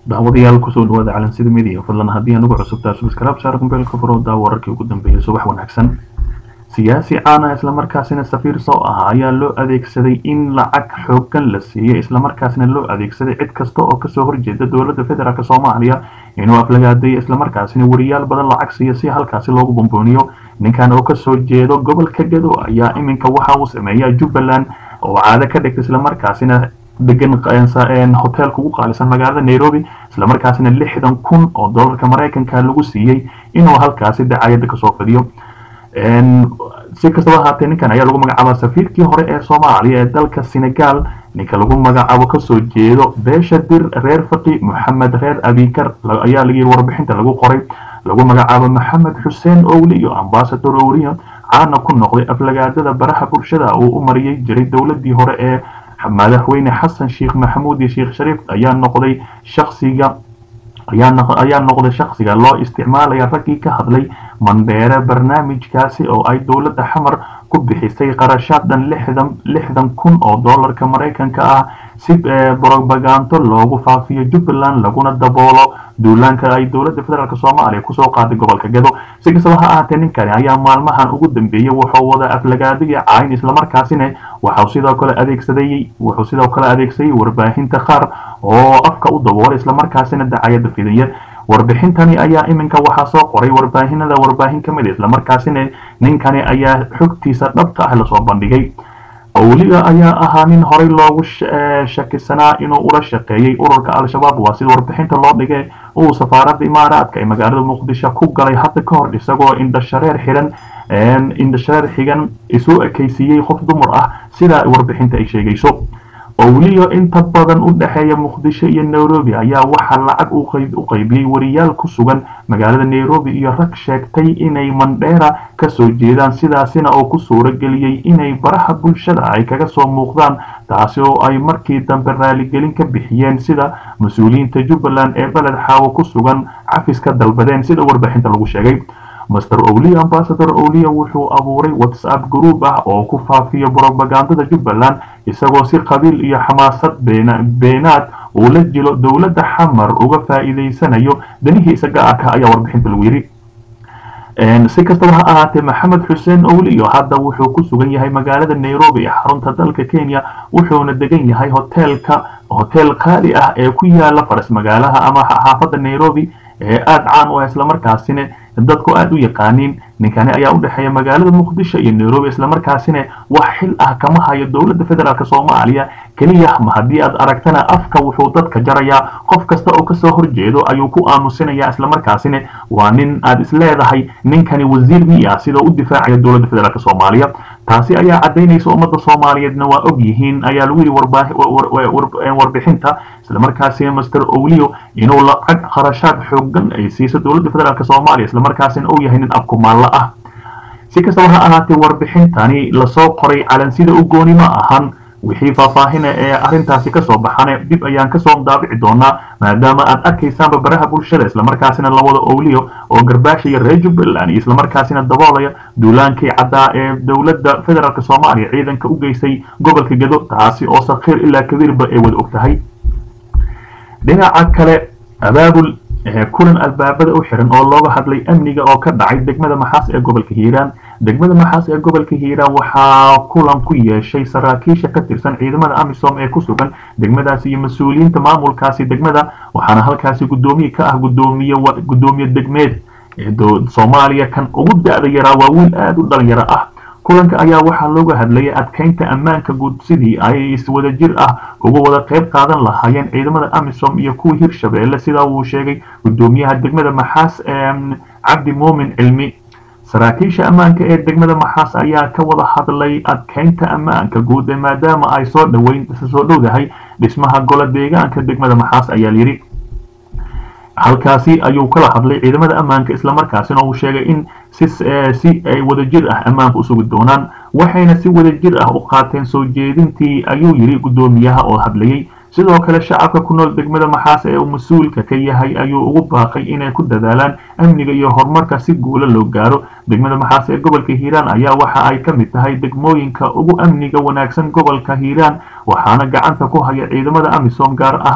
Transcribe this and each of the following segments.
daawadayaal kusoo dhawaada calansida midiya fadlan haddii anugu cusubtaa subscribe saar kumbeelka furo daa wararkii ugu dambeeyay subax wanaagsan siyaasi caana islamarkaasina safiir soo ahaa ayaa loo adeegsaday in lacag xoogan la siiyo islamarkaasina loo adeegsaday cid kasta oo kasoo horjeeda dowladda federaalk soomaaliya inuu aflagaadeeyo islamarkaasina wariyaal badan lacag siiyo si halkaasi loogu bumbuuniyo ninkan oo kasoo jeedo gobolka gado ayaa iminka waxa uu sameeyaa jubbaland oo caado ka dhigta islamarkaasina degan hoteelka ugu qaalisan magaalada nairobi islamarkaasina lixdan kun oo dollarka maraykanka lagu siiyey inuu halkaasi dacayada kasoo fadiyo si kastaba ahaatee ninkan ayaa lagu magacaaba safiirkii hore ee soomaaliya ee dalka senegal ninka lagu magacaabo kasoo jeedo beesha dir reer faqi moxamed reer abikar ayaa layihi warbixinta lagu qoray lagu magacaabo maxamed xuseen owli iyo ambasador owriyo caana ku noqday aflagaadada baraha bulshada uu u mariyay jiray dowladii hore ee madaxweyne xasan sheekh maxamuud iyo sheekh shariif ayaa noqday shaksiga ayaa noqday shaksiga loo isticmaalaya raggii ka hadlay mandheere barnaamijkaasi oo ay dowladda xamar ku bixisay qarashaad dhan lixdan lixdan kun oo dollarka maraykanka ah si brobaganto loogu faafiyo jubbaland laguna daboolo duulaanka ay dowladda federaalk soomaaliya kusoo qaaday gobolka gado si kastaba ha ahaatee ninkani ayaa maalmahan ugu dambeeyey wuxuu wada aflagaadiga cayn islamarkaasina waxau sidoo kale adeegsaday wuxuu sidoo kale adeegsaday warbaahinta qaar oo afka u daboolay islamarkaasina dacayada fidaya warbixintani ayaa iminka waxaa soo qoray warbaahinada warbaahin ka mid islamarkaasina ninkani ayaa xogtiisa dhabta ah lasoo bandhigay owliga ayaa ahaa nin horey loogu shakisanaa inuu ula shaqeeyey ururka al-shabaab waa sida warbixinta loo dhigay uu safaaradda imaaraadka ee magaalada muqdisho ku galay hadda ka hor isagoo indhashareer xihan indhashareer xigan isu ekaysiiyey qof dumar ah sida warbixinta ay sheegayso owliyo inta badan u dhexeeya muqdisho iyo nairobi ayaa waxaa lacag u qaybiyey wariyaal ku sugan magaalada nairobi iyo rag sheegtay inay mandheera kasoo jeedaan sidaasina oo ku suuro geliyey inay baraha bulshada ay kaga soo muuqdaan taasi oo ay markii dambe raaligelin ka bixiyeen sida mas-uuliyiinta jubbaland ee beled xaawo ku sugan cafiska dalbadeen sida warbixinta lagu sheegay master owliya ambasador owliya wuxuu abuuray whatsapp group ah oo ku faafiyo brobagandada jubbaland isagoo si qabiil iyo xamaasad beenaad uu la jilo dowladda xamar uga faa'iidaysanayo danihiisa gaarka ayaa warbixinta lagu yidhi si kastaba ha ahaatee maxamed xuseen owliyo hadda wuxuu ku sugan yahay magaalada nairobi ee xarunta dalka kenya wuxuuna degan yahay hoteelka hotel qaali ah ee ku yaala faras magaalaha ama xaafadda nairobi ee aada caan u ah islamarkaasina dadku aada u yaqaaniin ninkani ayaa u dhexeeya magaalada muqdisho iyo nairobi islamarkaasina wax xil ah kama hayo dowladda federaalk soomaaliya keliya ma haddii aad aragtana afka wuxuu dadka jarayaa qof kasta oo kasoo horjeedo ayuu ku aamusinayaa islamarkaasina waa nin aad isleedahay ninkani wasiir miya sida u difaacaya dowladda federaalk soomaaliya taasi ayaa caddaynaysa ummadda soomaaliyeedna waa og yihiin ayaa lagu yidhi warbixinta islamarkaasina master owliyo inuu lacag kharashaad xoogan ay siiso dowladda federaalk soomaaliya islamarkaasina uu yahay nin abkumaallo ah si kastaba ha ahaatee warbixintani lasoo qoray calansida u gooni ma ahan wixii faahfaahina ee arrintaasi kasoo baxane dib ayaan kasoo daabici doonaa maadaama aad arkaysaanba baraha bulshada islamarkaasina lawada owliyo oo garbaashaya reer jubbaland iyo islamarkaasina daboolaya duulaankii caddaa ee dowladda federaalk soomaaliya ciidanka u geysay gobolka gado taasi oo sakhiir ilaa kabiirba ay wada og tahay dhinaca kale abaabul kulan albaabada u xiran oo looga hadlay amniga oo ka dhacay degmada maxaas ee gobolka hiiraan degmada maxaas ee gobolka hiiraan waxaa kulan ku yeeshay saraakiisha ka tirsan ciidamada amisom ee ku sugan degmadaasi iyo mas-uuliyiinta maamulkaasi degmada waxaana halkaasi guddoomiye ka ah gudoomiye guddoomiye degmeed soomaaliya kan ugu da-da yaraa waa wiil aada u dhalinyaro ah kulanka ayaa waxaa looga hadlayay adkeynta ammaanka guud sidii ay iswada jir ah uga wada qayb qaadan lahaayeen ciidamada amisom iyo kuwa hirshabeelle sidaa uu sheegay guddoomiyaha degmada maxaas cabdi muumin cilmi saraakiisha ammaanka ee degmada maxaas ayaa ka wada hadlay adkeynta ammaanka guud maadaama ay soo dhaweyn soo dhowdahay dhismaha golo deegaanka degmada maxaas ayaa layidhi halkaasi ayuu kala hadlay ciidamada ammaanka islamarkaasina uu sheegay in si si ay wadajir ah ammaanka usugi doonaan waxayna si wadajir ah u qaateen soo jeedintii ayuu yidhi guddoomiyaha oo hadlayey sidoo kale shacabka ku nool degmada maxaas ee uu mas-uulka ka yahay ayuu ugu baaqay inay ku dadaalaan amniga iyo horumarka si guula loo gaaro degmada maxaas ee gobolka hiiraan ayaa waxa ay ka mid tahay degmooyinka ugu amniga wanaagsan gobolka hiiraan waxaana gacanta ku haya ciidamada amisom gaar ahaan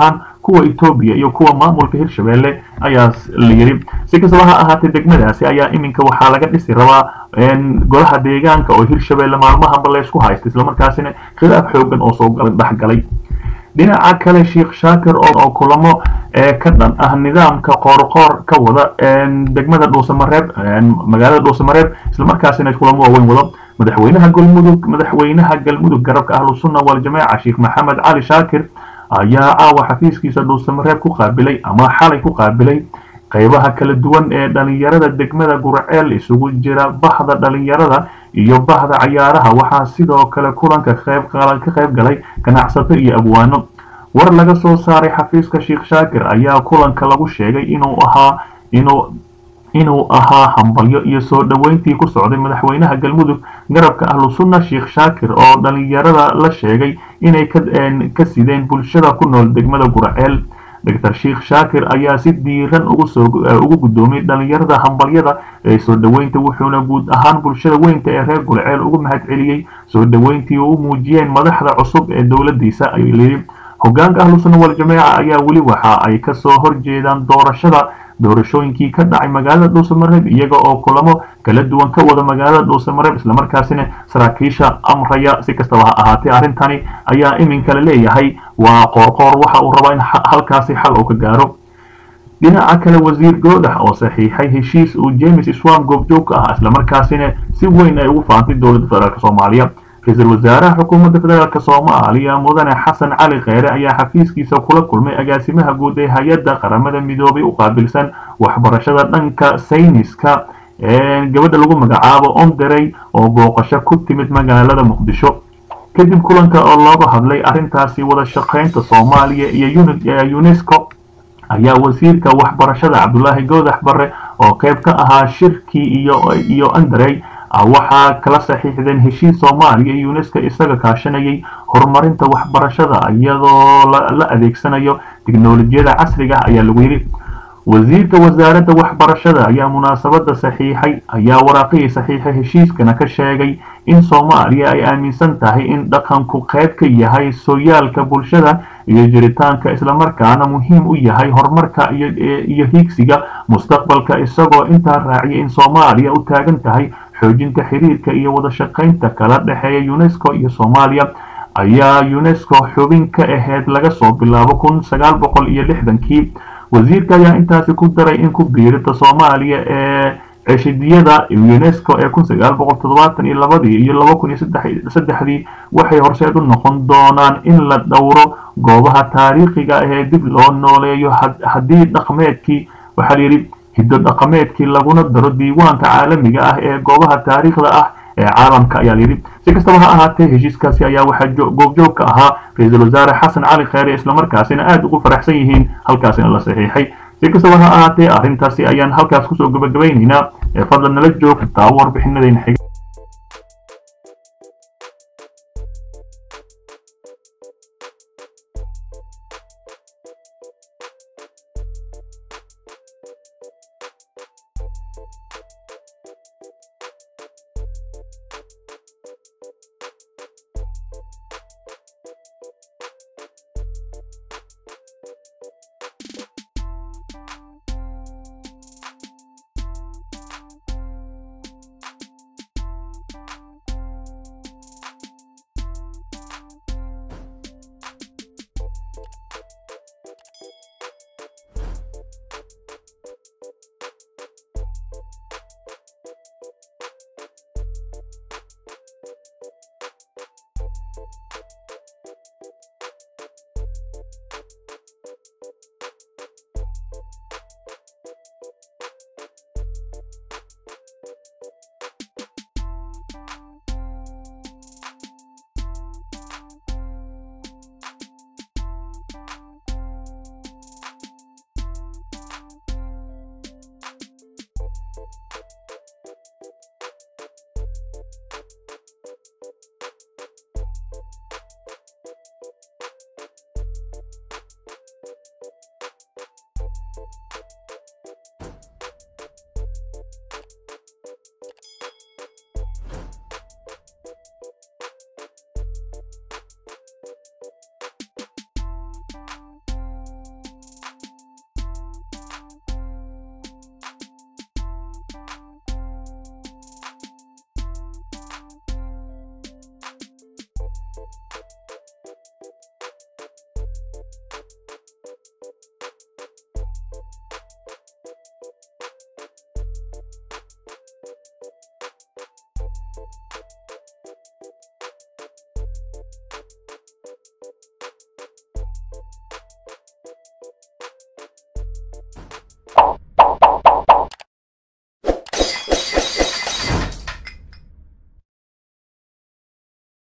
kuwa etoobiya iyo kuwa maamulka hirshabelle ayaa la yidhi si kastaba ha ahaatee degmadaasi ayaa iminka waxaa laga dhisi rabaa golaha deegaanka oo hirshabelle maalmahanba laysku haysta islamarkaasina khilaaf xoogan oo soo dhexgalay dhinaca kale sheekh shaakir oo kulamo ka dhan ah nidaamka qoorqoor ka wada degmada dhuusamareeb magaalada dhuusamareeb islamarkaasina kulamo waaweyn wado madaxweynaha galmudug madaxweynaha galmudug garabka ahlusunna waljamaaca sheekh maxamed cali shaakir ayaa caawa xafiiskiisa dhuusamareeb ku qaabilay ama xalay ku qaabilay qaybaha kala duwan ee dhalinyarada degmada gurceel isugu jira bahda dhalinyarada iyo bahda cayaaraha waxaa sidoo kale kulanka ka qayb galay ganacsato iyo abwaano war laga soo saaray xafiiska sheekh shaakir ayaa kulanka lagu sheegay inuu ahaa inuu inuu ahaa hambalyo iyo soo dhoweyntii ku socday madaxweynaha galmudug garabka ahlusunna sheekh shaakir oo dhalinyarada la sheegay inay ka sideen bulshada ku nool degmada gurceel doctor sheekh shaakir ayaa si diiran ugu guddoomiyey dhalinyarada hambalyada ee soo dhoweynta wuxuuna guud ahaan bulshada weynta ee reer gulceel ugu mahad celiyey soo dhoweyntii u muujiyeen madaxda cusub ee dowladiisa ayuu yidhi hogaanka ahlusunna waljamaaca ayaa weli waxa ay kasoo horjeedaan doorashada doorashooyinkii ka dhacay magaalada dhuusamareeb iyaga oo kulamo kala duwan ka wada magaalada dhuusamareeb islamarkaasina saraakiisha amraya si kastaba ha ahaatee arrintani ayaa iminka la leeyahay waa qoorqoor waxa uu rabaa in halkaasi xal uu ka gaaro dhinaca kale wasiir goodax oo saxiixay heshiis uu james swam goobjoog ka ah islamarkaasina si weyn ay ugu faantay dowladda federaalk soomaaliya ra-iisul wasaaraha xukuumadda federaalk soomaaliya mudane xasan cali kheyre ayaa xafiiskiisa kula kulmay agaasimaha guud ee hay-adda qaramada midoobay u qaabilsan waxbarashada dhanka sayniska gabadha lagu magacaabo onderey oo booqasho ku timid magaalada muqdisho kadib kulanka oo looga hadlay arrintaasi wada shaqaynta soomaaliya iyo unesco ayaa wasiirka waxbarashada cabdulaahi goodax barre oo qayb ka ahaa shirkii iyo anderey waxaa kala saxiixdeen heshiis soomaaliya iyo unesco isaga kaashanayay horumarinta waxbarashada iyadoo la adeegsanayo tiknolojiyada casriga ah ayaa lagu yidhi wasiirka wasaaradda waxbarashada ayaa munaasabada saxiixay ayaa waraaqihii saxiixay heshiiskana ka sheegay in soomaaliya ay aaminsan tahay in dhaqanku qayb ka yahay sooyaalka bulshada iyo jiritaanka islamarkaana muhiim u yahay horumarka iyo hiigsiga mustaqbalka isagoo intaa raaciyay in soomaaliya u taagan tahay xoojinta xiriirka iyo wada shaqaynta kala dhexeeya unesco iyo soomaaliya ayaa unesco xubin ka ahayd laga soo bilaabo kun sagaal boqol iyo lixdankii wasiirka ayaa intaasi ku daray in ku biirita soomaaliya ee ceshidiyada unesco ee kun sagaal boqol toddobaatan iyo labadii iyo laba kun iyo saddexdii waxay horseed u noqon doonaan in la dhowro goobaha taariikhiga ee dib loo nooleeyo haddii dhaqmeedkii waxaa layidhi hiddo dhaqameedkii laguna daro diiwaanka caalamiga ah ee goobaha taariikhda ah ee caalamka ayaa layidhi si kastaba ha ahaatee heshiiskaasi ayaa waxaa goobjoog ka ahaa ra-iisul wasaare xasan cali kheyre islamarkaasina aada ugu faraxsan yihiin halkaasina la saxiixay si kastaba ha ahaatee arrintaasi ayaan halkaas kusoo gabagabaynaynaa ee fadlan nala joog daawo warbixinadayna xiga